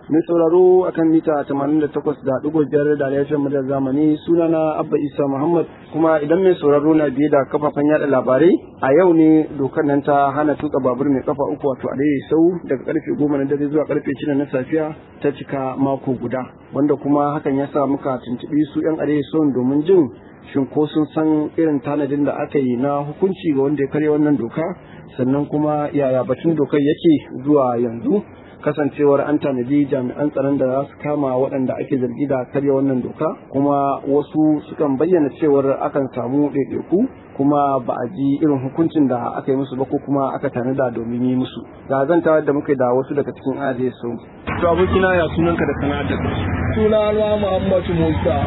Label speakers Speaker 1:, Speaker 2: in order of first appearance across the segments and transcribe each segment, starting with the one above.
Speaker 1: Mai sauraro akan mita 88.5 da laifin mu da zamani sunana Abba Isa Muhammad kuma idan mai sauraro na biye da kafafen yada labarai a yau ne dokar nan ta hana tuka babur mai kafa uku wato a sau daga karfe goma na dare zuwa karfe shida na safiya ta cika mako guda wanda kuma hakan ya sa muka tuntuɓi su 'yan arewa sau domin jin shin ko sun san irin tanadin da aka yi na hukunci ga wanda ya karya wannan doka sannan kuma yaya batun dokar yake zuwa yanzu kasancewar an tanadi jami'an tsaron da za su kama waɗanda ake zargi da karya wannan doka kuma wasu sukan bayyana cewar akan samu ɗaiɗaiku kuma ba a ji irin hukuncin da aka yi musu ba ko kuma aka tanada domin yi musu ga zanta da muka da wasu daga cikin ajiye su to abokina ya sunanka da sana'ar da
Speaker 2: suna na Muhammadu Musa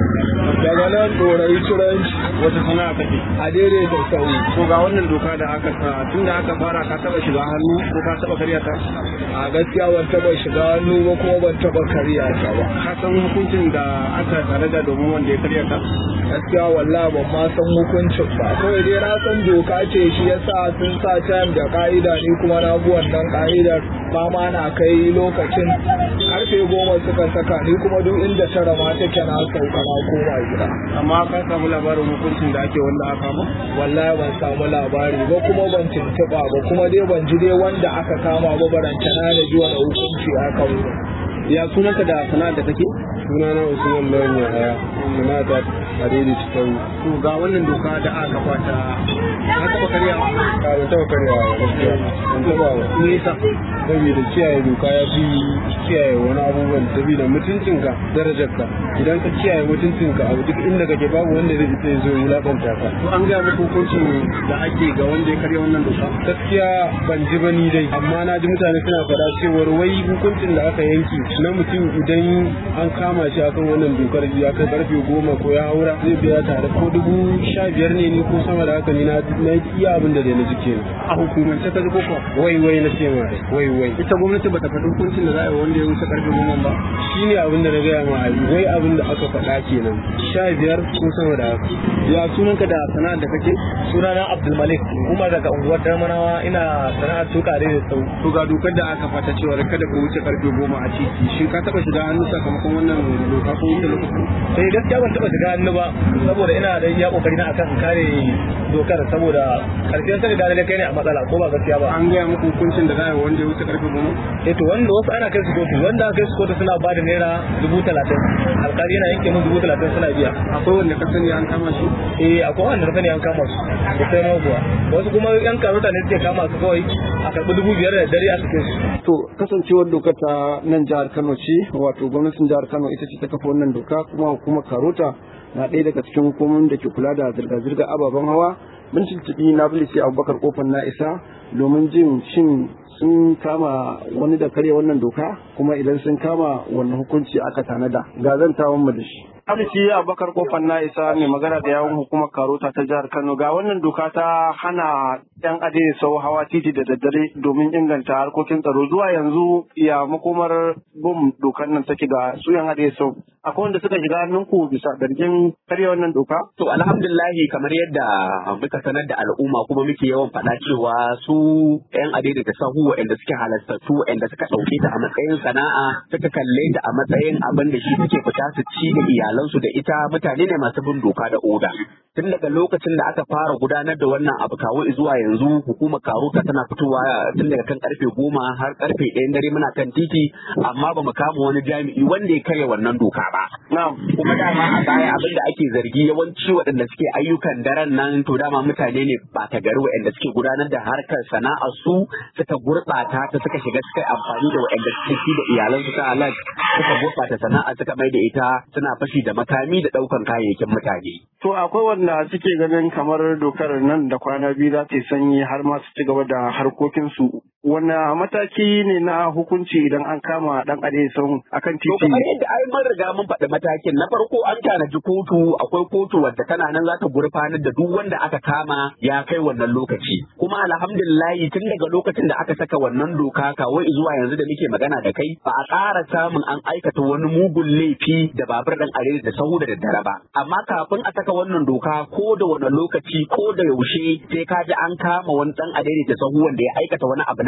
Speaker 2: daga nan dorai turanci
Speaker 1: wata sana'a kake
Speaker 2: a daidai da sau
Speaker 1: to ga wannan doka da aka sa tun da aka fara ka taba shiga hannu ko ka taba karya ta
Speaker 2: a gaskiya ban taba shiga hannu ba kuma ban taba karya ta ba
Speaker 1: ka san hukuncin da aka tanada domin wanda ya karya ta
Speaker 2: gaskiya wallahi ban ma san hukuncin ba kawai dai na san doka ce shi yasa sun sa time da ka'ida ni kuma na bi wannan ka'idar ba ma na kai lokacin karfe goma suka saka ni kuma duk inda tara ma take na sauka na koma gida
Speaker 1: amma ka samu labarin hukuncin da ake wanda aka kama
Speaker 2: wallahi ban samu labari ba kuma ban tuntuɓa ba kuma dai ban ji dai wanda aka kama ba barantana na ji wani hukunci aka wuce
Speaker 1: ya sunanka da sana'ar da kake
Speaker 2: sunana usman lawan yahaya sana'a ta hadidi cikin
Speaker 1: to ga wannan doka da aka kafa ta ka taba karya
Speaker 2: ka ban taba karya gaskiya ban taba ba
Speaker 1: me yasa
Speaker 2: saboda kiyaye doka ya fi kiyaye wani abubuwan saboda mutuncinka darajarka idan ka kiyaye mutuncinka a duk inda kake babu wanda zai ita zo wulakanta ka
Speaker 1: to an gaya muku hukuncin da ake ga wanda ya karya wannan doka
Speaker 2: gaskiya ban ji ba ni dai amma na ji mutane suna faɗa cewar wai hukuncin da aka yanki na mutum idan an kama shi akan wannan dokar ya kai karfe goma ko ya haura zai biya tare ko dubu sha biyar ne ni ko sama da haka ni na iya abin da dai na ji kenan
Speaker 1: a hukumance ka ji ko kuwa
Speaker 2: wai wai na ce ma dai wai wai
Speaker 1: ita gwamnati bata faɗi hukuncin da za a yi wanda ya wuce karfe goma ba
Speaker 2: shi ne abin da na gaya ma ali wai abin da aka faɗa kenan sha biyar ko sama da haka
Speaker 1: ya sunanka da sana'ar da kake
Speaker 3: sunana abdulmalik kuma daga unguwar darmanawa ina sana'ar tuka da sau
Speaker 1: to ga dokar da aka fata cewa kada ka wuce karfe goma a titi shi ka taba shiga hannu sakamakon wannan doka ko wuce lokacin
Speaker 3: sai gaskiya ban taba shiga hannu ba saboda ina da iya kokari na akan kare dokar saboda karshen sani da kai ne a matsala ko ba gaskiya ba
Speaker 1: an gaya muku hukuncin da za a yi wanda ya wuce karfe goma
Speaker 3: eh to wanda wasu ana kai su kotu wanda aka kai su kotu suna ba da naira dubu talatin alkali yana yanke mun dubu talatin suna biya
Speaker 1: akwai wanda ka sani an kama shi
Speaker 3: eh akwai wanda ka sani an kama su da sai ma kuwa wasu kuma yan karota ne suke kama su kawai a karɓi dubu biyar da dare a cikin su
Speaker 1: to kasancewar dokar ta nan jihar Kano ce wato gwamnatin jihar Kano ita ce ta kafa wannan doka kuma hukumar Karota na ɗaya daga cikin hukumomin da ke kula da zirga-zirga ababen hawa mun tuntuɓi na sai abubakar kofar na isa domin jin shin sun kama wani da karya wannan doka kuma idan sun kama wannan hukunci aka tanada ga zan tawon mu da shi Aliki Abubakar Kofar na isa mai magana da yawon hukumar Karota ta jihar Kano ga wannan doka ta hana yan ade sau hawa titi da daddare domin inganta harkokin tsaro zuwa yanzu ya makomar bom dokar nan take ga su yan ade sau akwai wanda suka shiga hannunku bisa zargin karya wannan doka?
Speaker 4: To alhamdulillahi kamar yadda muka sanar da al'umma kuma muke yawan faɗa cewa su yan ade da sahu waɗanda suke halastattu waɗanda suka ɗauke ta a matsayin sana'a suka kalle ta a matsayin abin da shi suke fita su ci da iyalansu da ita mutane ne masu bin doka da oda. Tun daga lokacin da aka fara gudanar da wannan abu kawo zuwa yanzu hukumar karuta tana fitowa tun daga kan karfe goma har karfe ɗayan dare muna kan titi amma ba mu kama wani jami'i wanda ya karya wannan doka ba. Kuma dama a baya abin da ake zargi yawanci waɗanda suke ayyukan daren nan to dama mutane ne ba ta gari waɗanda suke gudanar da harkar sana'ar su suka gurɓata ta suka shiga suka amfani da waɗanda suke ci da iyalansu ta halal suka gurɓata sana'a suka mai da ita suna fashi da makami da ɗaukan kayayyakin mutane.
Speaker 1: To akwai wanda suke ganin kamar dokar nan da kwana biyu za ta yi sanyi har ma su ci gaba da harkokinsu. Wanne mataki ne na hukunci idan an kama ɗan adesan akan
Speaker 4: To
Speaker 1: titi?
Speaker 4: kamar yadda ai mun riga mun faɗi matakin na farko an tanaji kotu akwai kotu wadda tana nan za ta gurfanar da duk wanda aka kama ya kai wannan lokaci kuma alhamdulillahi tun daga lokacin da aka saka wannan doka kawai zuwa yanzu da muke magana da kai ba a ƙara samun an aikata wani mugun laifi da babur ɗan are da sahu da daddare ba amma kafin a saka wannan doka ko da wani lokaci ko da yaushe sai ka ji an kama wani ɗan adaidaita sahu wanda ya aikata wani abu na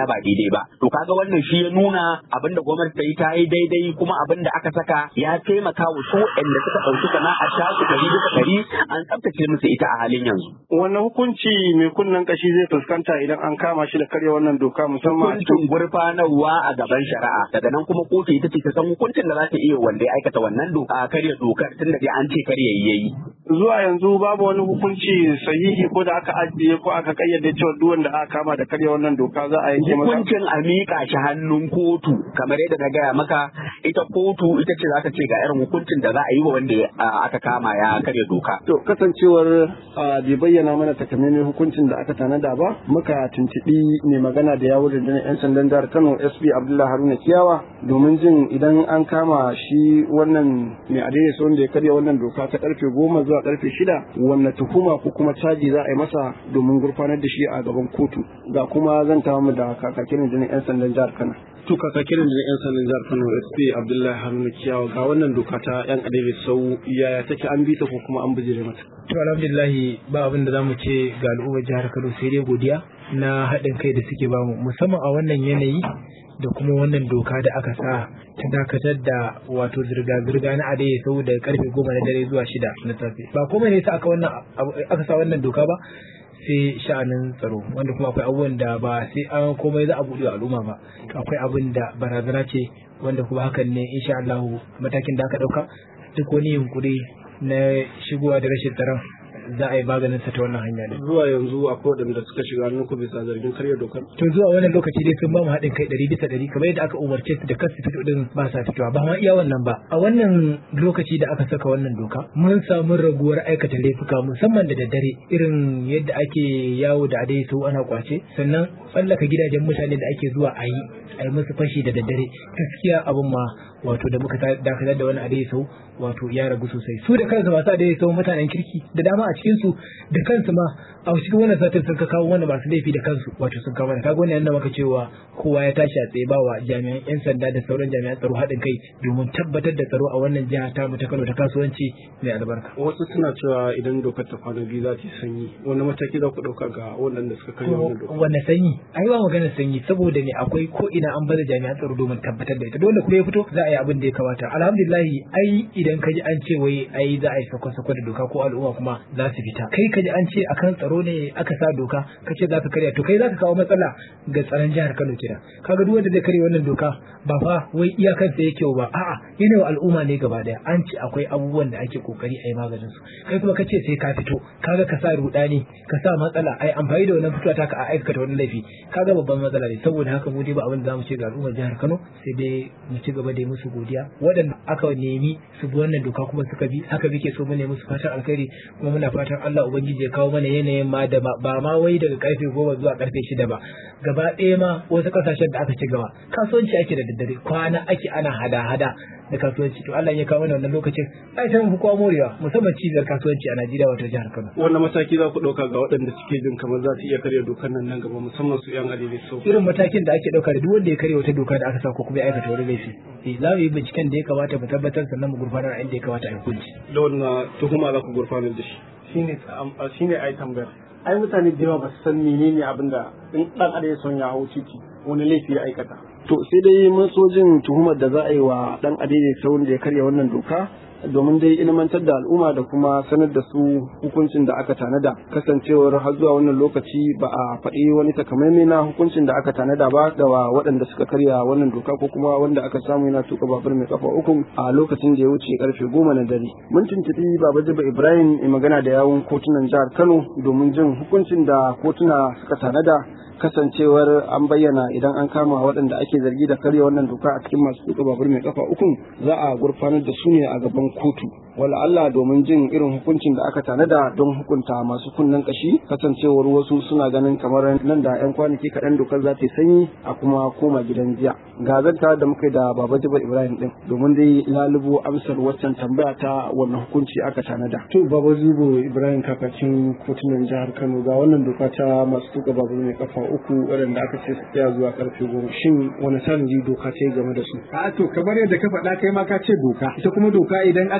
Speaker 4: ba daidai ba to kaga wannan shi ya nuna abin da gwamnati ta yi ta yi daidai kuma abin da aka saka ya taimaka wa su waɗanda suka ɗauki sana'a ta su ɗari bisa ɗari an tsaftace musu ita a halin yanzu.
Speaker 1: wannan hukunci mai kunnen kashi zai fuskanta idan an kama shi da karya wannan doka musamman
Speaker 4: Hukuncin gurfanarwa a gaban shari'a daga nan kuma kotu ita ce ta san hukuncin da za ta iya wanda ya aikata wannan doka karya dokar tun da dai an ce karya yayi.
Speaker 1: zuwa yanzu babu wani hukunci sahihi ko da aka ajiye ko aka kayyade cewa duk wanda aka kama da karya wannan doka za a yanke masa
Speaker 4: Hukuncin a miƙa shi hannun kotu kamar yadda na gaya maka ita kotu ita ce za ta ce ga irin hukuncin da za a yi wa wanda ah, aka kama ya karya doka.
Speaker 1: To kasancewar a bai bayyana mana takamaiman hukuncin da aka tanada ba muka tuntuɓi mai magana da yawon rundunar 'yan sandan jihar Kano SP Abdullahi Haruna Kiyawa domin jin idan an kama shi wannan mai adaidaisa wanda ya karya wannan doka ta karfe goma zuwa karfe shida wanne tuhuma ko kuma caji za a yi masa domin gurfanar da shi a gaban kotu ga kuma zan tawo mu da kakakin rundunar 'yan sandan jihar Kano. To kakakin rundunar 'yan sandan jihar Kano SP Abdullahi Haruna Kiyawa ga wannan doka ta 'yan adaidaisa sau yaya take an bi ta ko kuma an bijire mata.
Speaker 5: To alhamdulillahi ba abin da zamu ce ga al'ummar jihar Kano sai dai godiya na haɗin kai da suke bamu musamman a wannan yanayi da kuma wannan doka da aka sa ta dakatar da wato zirga-zirga na adaye sau da karfe goma na dare zuwa shida na safe ba komai ne sa aka wannan abu- aka sa wannan doka ba sai sha'anin tsaro wanda kuma akwai abubuwan da ba sai an komai za a buɗe wa al'umma ba akwai abin da barazana ce wanda kuma hakan ne insha Allah matakin da aka ɗauka duk wani yunkuri na shigowa da rashin tsaron za a yi maganin sa ta wannan hanya ne.
Speaker 1: zuwa yanzu akwai waɗanda suka shiga hannun ku bisa zargin karya dokar
Speaker 5: To zuwa wannan lokaci dai sun ba mu haɗin kai ɗari bisa ɗari kamar yadda aka umarce su da kar su fito din ba sa fitowa ba ma iya wannan ba. A wannan lokaci da aka saka wannan doka mun samu raguwar aikata laifuka musamman da daddare irin yadda ake yawo da adai sau ana kwace sannan tsallaka gidajen mutane da ake zuwa a yi a yi musu fashi da daddare gaskiya abin ma wato da muka ta- dakatar da wani adai sau wato ya ragu sosai su da kansu masu adai sau mutanen kirki da dama a cikin su da kansu ma a cikin wannan satin sun ka kawo wanda masu laifi da kansu wato sun kawo mana kaga wannan yana maka cewa kowa ya tashi a tsaye ba wa jami'an yan sanda da sauran jami'an tsaro haɗin kai domin tabbatar da tsaro a wannan jiha ta mu ta Kano ta kasuwanci mai albarka
Speaker 1: wasu suna cewa idan dokar ta kwana biyu za ta yi sanyi wani mataki za ku ɗauka ga waɗanda suka karya wannan dokar
Speaker 5: wanne sanyi ai ba maganar sanyi saboda ne akwai ko ina an baza jami'an tsaro domin tabbatar da ita dole kuma ya fito za a yi abin da ya kamata alhamdulillah ai idan ka ji an ce wai ai za a yi sako-sako da doka ko al'umma kuma za su fita kai ka ji an ce akan tsaro ne aka sa doka ka ce za ka karya to kai za ka kawo matsala ga tsaron jihar Kano kenan kaga duk wanda zai karya wannan doka ba fa wai iyakansa yake ba a'a yana wa al'umma ne gaba daya an ce akwai abubuwan da ake kokari a yi maganin su kai kuma ka ce sai ka fito kaga ka sa rudani ka sa matsala ai amfani da wannan fitowa taka a aikata wani laifi kaga babban matsala ne saboda haka mu dai ba abin da zamu ce ga al'ummar jihar Kano sai dai mu ci gaba da yi musu godiya waɗanda aka nemi su bi wannan doka kuma suka bi haka muke so mu ne musu fatan alkhairi kuma muna fatan Allah ubangiji ya kawo mana yanayin ma da ba ba ma wai daga karfe goma zuwa karfe shida ba gaba ɗaya ma wasu kasashen da aka ci gaba kasuwanci ake da daddare kwana ake ana hada-hada da kasuwanci to Allah ya kawo mana wannan lokacin ai sai mu fi kowa morewa musamman cibiyar kasuwanci a Najeriya wato jihar Kano
Speaker 1: wannan mataki za ku ɗauka ga waɗanda suke jin kamar za su iya karya dokar nan nan gaba musamman su yan adili sau
Speaker 5: irin matakin da ake ɗauka da duk wanda ya karya wata doka da aka sa ko kuma ya aikata wani laifi eh za mu yi binciken da ya kamata mu tabbatar sannan mu gurfanar a inda ya kamata a yi hukunci
Speaker 1: da wannan tuhuma za ku gurfanar da shi shine shine ai tambayar ai mutane da yawa ba su san menene abin da in dan adam ya son ya hau titi wani laifi ya aikata to sai dai mun so jin tuhumar da za a yi wa dan adai sau da ya karya wannan doka domin dai ilmantar da al'umma da kuma sanar da su hukuncin da aka tanada kasancewar har zuwa wannan lokaci ba a faɗi wani takamaimai na hukuncin da aka tanada ba da wa waɗanda suka karya wannan doka ko kuma wanda aka samu yana tuka babur mai kafa uku a lokacin da ya wuce karfe goma na dare mun tuntuɓi baba jiba ibrahim mai magana da yawun kotunan jihar kano domin jin hukuncin da kotuna suka tanada kasancewar an bayyana idan an kama waɗanda ake zargi da karya wannan doka a cikin masu tuka babur mai kafa uku za a gurfanar da su ne a gaban kotu wala Allah domin jin irin hukuncin da aka tanada don hukunta masu kunnen kashi kasancewar wasu suna ganin kamar nan da yan kwanaki kaɗan dokar za ta yi sanyi a kuma koma gidan jiya ga zanta da muka yi da baba jibar ibrahim din domin dai lalubo amsar waccan tambaya ta wannan hukunci aka tanada to baba jibo ibrahim kakacin kotunan jihar kano ga wannan doka ta masu tuka babur mai kafa uku waɗanda aka ce su tsaya zuwa karfe goma shin wani tanadi doka ta yi game da su
Speaker 6: a to kamar yadda ka faɗa kai ma ka ce doka ita kuma doka idan aka yi ta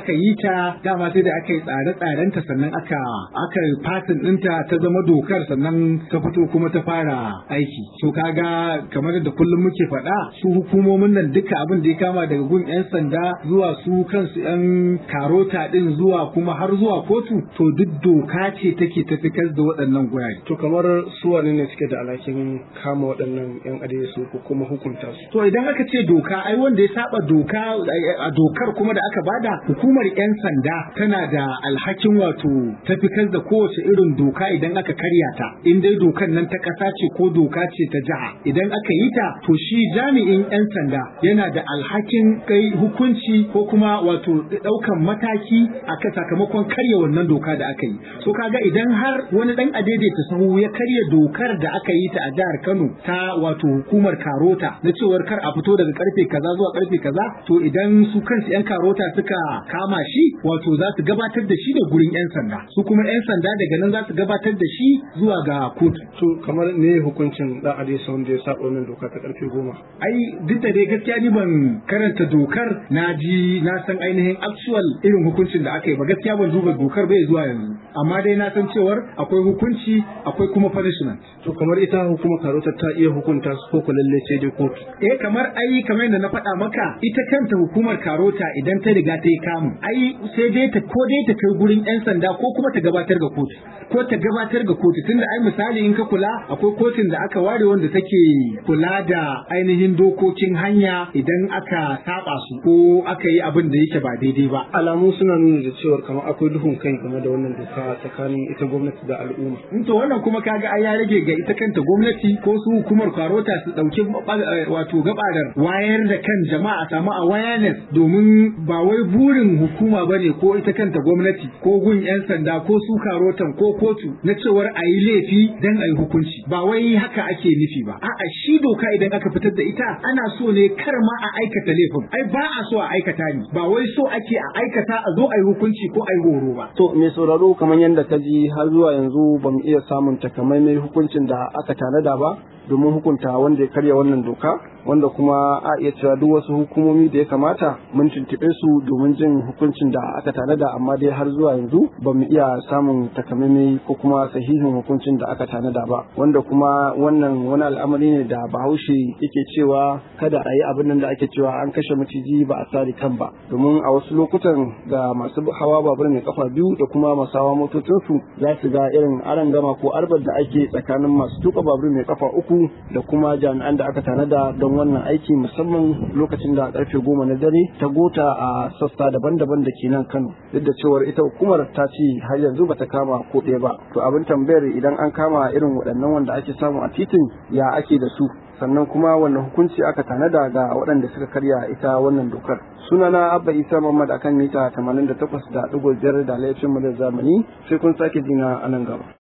Speaker 6: ita dama sai da aka yi tsare-tsarenta sannan aka aka yi fasin ɗinta ta zama dokar sannan ta fito kuma ta fara aiki so kaga kamar da kullum muke faɗa su hukumomin nan duka abin da ya kama daga gun 'yan sanda zuwa su kansu 'yan karota ɗin zuwa kuma har zuwa kotu to duk doka ce take tafikar da waɗannan gurare
Speaker 1: to kamar su wane ne suke da alhakin kama waɗannan yan su ko kuma hukunta su
Speaker 6: to idan aka ce doka ai wanda ya saba doka a dokar kuma da aka bada hukumar 'yan sanda tana da alhakin wato tafikar da kowace irin doka idan aka karya ta in dai dokan nan ta ƙasa ce ko doka ce ta jiha idan aka yi ta to shi jami'in 'yan sanda yana da alhakin kai hukunci ko kuma wato ɗaukan mataki a sakamakon karya wannan doka da aka yi so kaga idan har wani dan adaidaita sahu ya karya dokar da aka yi ta a jihar Kano ta wato hukumar Karota na cewar kar a fito daga karfe kaza zuwa karfe kaza to idan su kansu 'yan Karota suka kama shi wato za su gabatar da shi da gurin 'yan sanda su kuma 'yan sanda daga nan za su gabatar da shi zuwa ga kotu
Speaker 1: to kamar ne hukuncin dan adaidaita wanda ya saba wannan doka ta karfe goma
Speaker 6: ai duk da dai gaskiya ni ban karanta dokar na ji na san ainihin actual irin hukuncin da aka yi ba gaskiya ban duba dokar bai zuwa yanzu amma dai na san cewar akwai hukunci akwai kuma punishment
Speaker 1: to kamar ita hukumar karota ta iya hukunta su ko ku lalle sai dai kotu
Speaker 6: eh kamar ai kamar yadda na faɗa maka ita kanta hukumar karota idan ta riga ta yi kamu ai sai dai ta ko dai ta kai gurin yan sanda ko kuma ta gabatar ga kotu ko ta gabatar ga kotu tunda ai misali in ka kula akwai kotun da aka ware wanda take kula da ainihin dokokin hanya idan aka saba su ko aka yi abin da yake ba daidai ba
Speaker 1: alamu suna nuna da cewar kamar akwai duhun kai game da wannan doka tsakanin ita gwamnati da al'umma
Speaker 6: to wannan kuma kaga ai ya rage ga ita kanta gwamnati ko su hukumar karota su dauki wato gabarar wayar da kan jama'a samu awareness domin ba wai burin hukuma bane ko ita kanta gwamnati ko gun yan sanda ko su karotan ko kotu na cewar a yi laifi dan a yi hukunci ba wai haka ake nufi ba a'a shi doka idan aka fitar da ita ana so ne kar ma a aikata laifin ai ba a so a aikata ni ba wai so ake a aikata a zo a yi hukunci ko a yi horo ba
Speaker 1: to me sauraro kamar yadda ka ji har zuwa yanzu ba mu iya samun takamaimai hukuncin da aka tanada ba domin hukunta wanda ya karya wannan doka wanda kuma a iya cewa duk wasu hukumomi da ya kamata mun tuntuɓe su domin jin hukuncin da aka tanada amma dai har zuwa yanzu ba mu iya samun takamaimai ko kuma sahihin hukuncin da aka tanada ba wanda kuma wannan wani al'amari ne da bahaushe yake cewa kada a yi abin nan da ake cewa an kashe maciji ba a sari kan ba domin a wasu lokutan ga masu hawa babur mai kafa biyu da kuma masu hawa motocinsu za su ga irin aron gama ko arbar da ake tsakanin masu tuka babur mai kafa uku da kuma jami'an da aka tanada don wannan aiki musamman lokacin da karfe goma na dare ta gota a sassa daban-daban da ke nan Kano duk da cewar ita hukumar ta ce har yanzu bata kama ko ɗaya ba to abin tambayar idan an kama irin waɗannan wanda ake samu a titin ya ake da su sannan kuma wannan hukunci aka tanada ga waɗanda suka karya ita wannan dokar sunana abba isa muhammad akan mita 88.5 da laifin mu da zamani sai kun sake jina a nan gaba